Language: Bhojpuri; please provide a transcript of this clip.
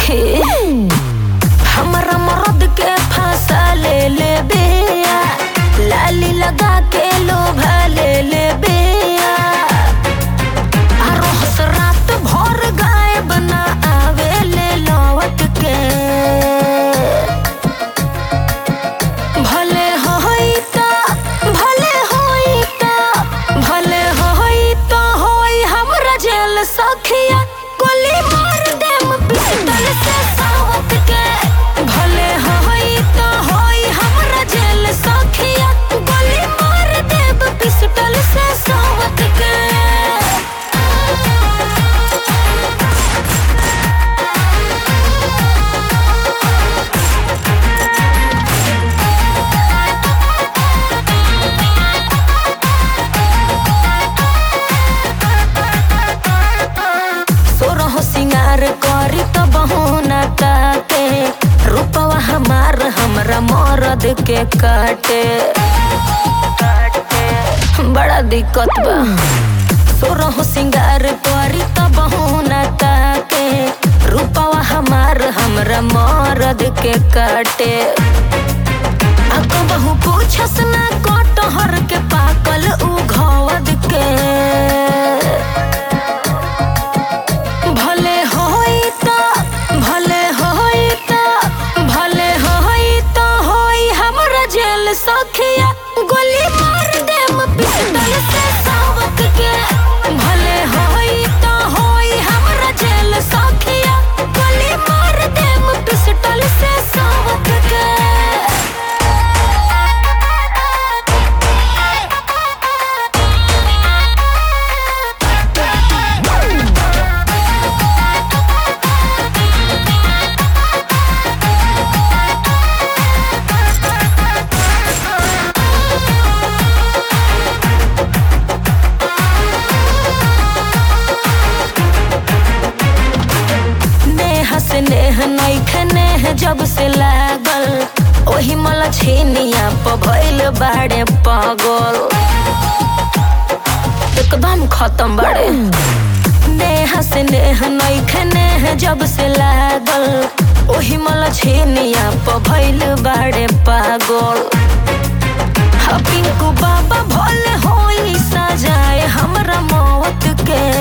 सखी हमरा मरद के फांसा ले ले बिया लाली लगा के लोभा ले ले बिया रोहस रात भर गायब ना आवे ले लौट के भले होई त भले होई त भले होई त होई हमरा जेल सखिया गोली मार देम पिस्टल से सावत के भले होई त होई हमरा जेल सखिया गोली मार देब पिस्टल से सावत के सोरह सिंगार करी त बहुना ताके रूपवा हमार हमरा मरद के काटे बड़ा दिक्कत बा सोरह सिंगार करी त बहुना ताके रूपवा हमार हमरा मरद के काटे आ कबहू पूछस ना कटहर के पाकल उ घवद के भले होई त भले होई त भले होई त होई हमरा जेल सखिया गोली मार देम पिस्टल से सावक के भले होई त होई हमरा जेल सखिया गोली मार देम पिस्टल से सावक के नेह से नेह नैखे नेह जब से लागल ओही मला छेनिया प भइल बाड़े पागल एकदम खत्म बाड़े नेह से नेह नैखे नेह जब से लागल ओही मला छेनिया प भइल बाड़े पागल हा पिंकू बाबा भोले होई सजाए हमरा मौत के